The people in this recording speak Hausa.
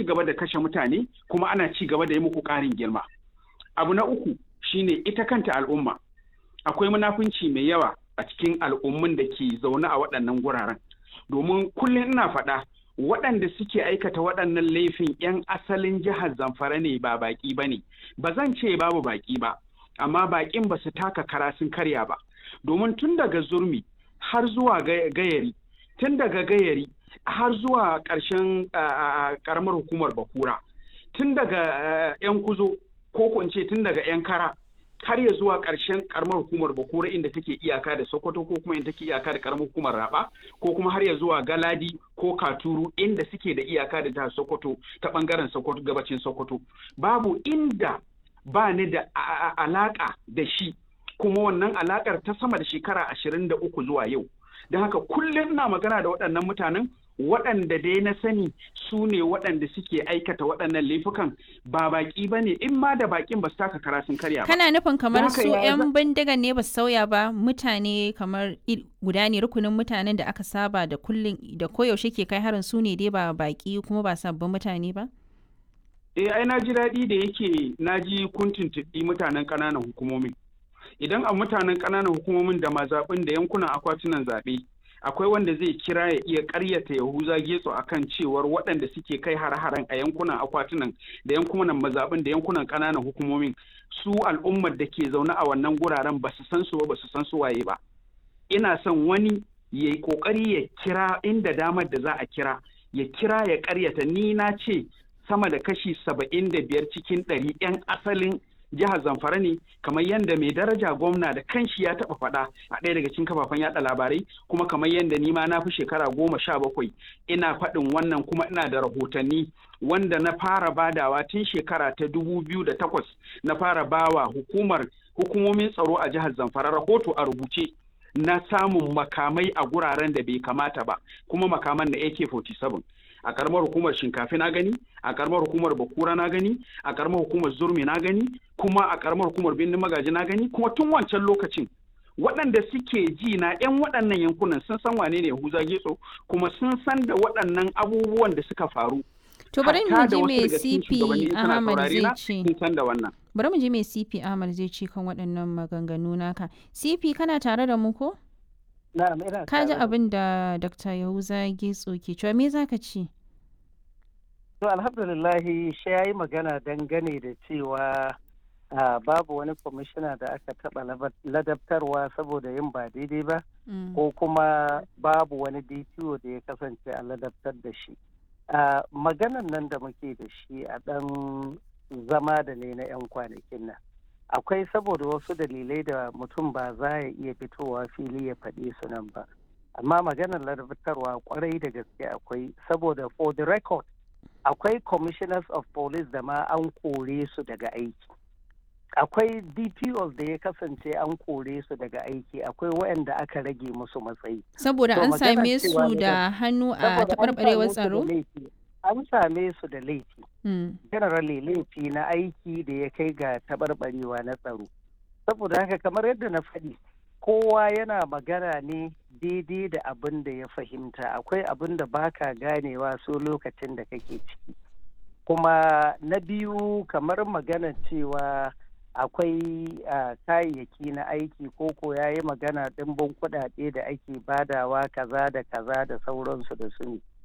gaba da kashe mutane kuma ana ci gaba da yi muku ƙarin girma abu na uku shine ita kanta al'umma akwai munafunci mai yawa a cikin al'ummun da ke zaune a waɗannan guraren domin kullum ina faɗa waɗanda suke aikata waɗannan laifin 'yan asalin jihar zamfara ne ba baƙi ba ne ba zan ce babu baƙi ba amma baƙin ba su taka kara sun karya ba domin tun daga zurmi har zuwa gayari tun daga gayari har zuwa ƙarshen ƙaramar hukumar bakura tun daga 'yan kuzo ko kunce tun daga 'yan kara har ya zuwa ƙarshen ƙaramar hukumar bakura inda take iyaka da sokoto ko kuma inda take iyaka da ƙaramar hukumar raba ko kuma har ya zuwa galadi ko katuru inda suke da iyaka da jihar sokoto ta ɓangaren sokoto gabacin sokoto babu inda ba ni da alaƙa da shi kuma wannan alaƙar ta sama da shekara ashirin da uku zuwa yau don haka kullum ina magana da waɗannan mutanen waɗanda dai na sani su ne waɗanda suke aikata waɗannan laifukan ba baƙi ba ne in ma da baƙin ba su taka kara sun karya ba. Kana nufin kamar su 'yan bindigan ne ba su sauya ba mutane kamar guda ne rukunin mutanen da aka saba da kullum da koyaushe ke kai harin su ne dai ba baƙi kuma ba sabbin mutane ba? Eh ai na ji daɗi da yake na ji kun tuntuɓi mutanen ƙananan hukumomin. Idan a mutanen ƙananan hukumomin da mazaɓin da yankunan akwatunan zaɓe akwai wanda zai kira ya iya karyata yahuza getso akan cewar waɗanda suke kai har-haren a yankunan akwatunan da yankunan mazaɓin da yankunan ƙananan hukumomin su al'ummar da ke zaune a wannan guraren ba su san su ba ba su san su waye ba ina son wani ya yi ƙoƙari ya kira inda damar da za a kira ya kira ya karyata ni na ce sama da kashi saba'in da biyar cikin ɗari 'yan asalin jihar zamfara ne kamar yadda mai daraja gwamna da kanshi ya taba faɗa a ɗaya daga cikin kafafen yada labarai kuma kamar yadda ni ma na fi shekara goma sha bakwai ina faɗin wannan kuma ina da rahotanni wanda na fara badawa tun shekara ta dubu biyu da takwas na fara bawa hukumar hukumomin tsaro a jihar zamfara rahoto a rubuce na samun makamai a guraren da bai kamata ba kuma makaman na AK-47 a karamar hukumar shinkafi na gani a karamar hukumar bakura na gani a karamar hukumar zurmi na gani kuma a karamar hukumar birnin magaji na gani kuma tun wancan lokacin waɗanda suke ji na 'yan waɗannan yankunan sun san wane ne Yahuza Getso kuma sun san da waɗannan abubuwan da suka faru. To bari mu ji me CP Ahmad zai ce. Sun san da wannan. Bari mu ji me CP Ahmad zai ce kan waɗannan maganganu naka. CP kana tare da mu ko? Ka ji abin da Dr. Yahuza Getso ke cewa me za ka ce? To alhamdulillahi shi ya yi magana dangane da cewa babu wani kwamishina da aka taɓa ladabtarwa saboda yin ba daidai ba ko kuma babu wani DPO da ya kasance a ladabtar da shi. Maganan nan da muke da shi a ɗan zama da ne na 'yan kwanakin nan. akwai saboda wasu dalilai da mutum ba za ya iya fitowa fili ya faɗi su nan ba amma maganar ladabtarwa kwarai da gaske akwai saboda for the record akwai commissioners of police da ma an kore su daga aiki akwai dpos da ya kasance an kore su daga aiki akwai waɗanda aka rage musu matsayi saboda an same su da hannu a taɓarɓarewar tsaro an same su da laifi generally laifi na aiki da ya kai ga taɓarɓarewa na tsaro saboda haka kamar yadda na faɗi kowa yana magana ne daidai da abin da ya fahimta akwai abin da baka ganewa so lokacin da kake ciki kuma na biyu kamar magana cewa akwai kayayyaki na aiki koko ya yi magana ɗimbin kuɗaɗe da ake badawa kaza da kaza da sauransu da su ne